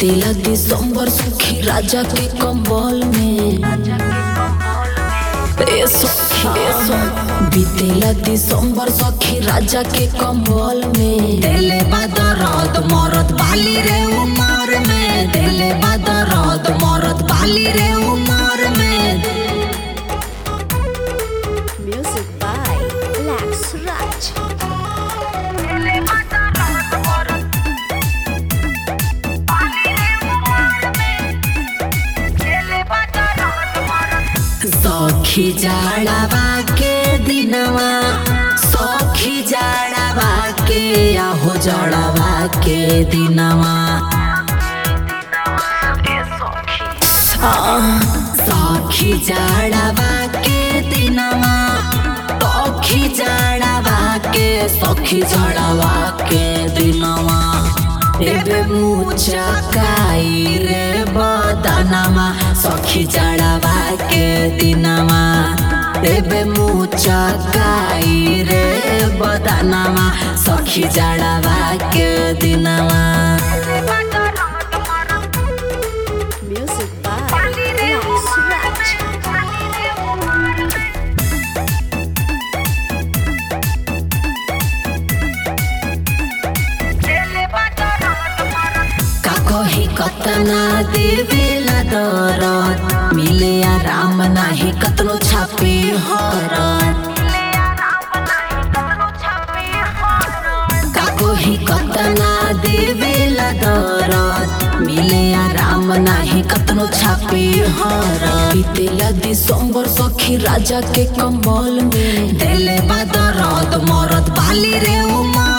बीतेला दिसंबर सुखी राजा के कंबल में ए सखी ए सखी बीतेला दिसंबर सखी राजा के कंबल में देले बादरद मरद बाली रे उमर में देले बादरद मरद बाली रे उमर में Music by Lex Raj. सखी जाड़ावा के दिनवा सखी जाड़ावा के आहो जाड़ावा के दिनवा आह, सखी जाड़ावा के दिनवा सखी जाड़ावा के सखी जाड़ावा के दिनवा एबे मुचकाई रे बदनमा सखी जाड़ावा के दिनमा एबे मुचकाई रे बदनमा सखी जाड़ावा के दिनमा Music by Lex Raj. का कही कतना देवेला दरद मिले आराम नाही कतनो छापे हरद का कही कतना देवेला दरद मिले आराम नाही कतनो छापे हरद बीतेला दिसंबर सखी राजा के कंबल में देले बा दरद मरद बाली रे उमर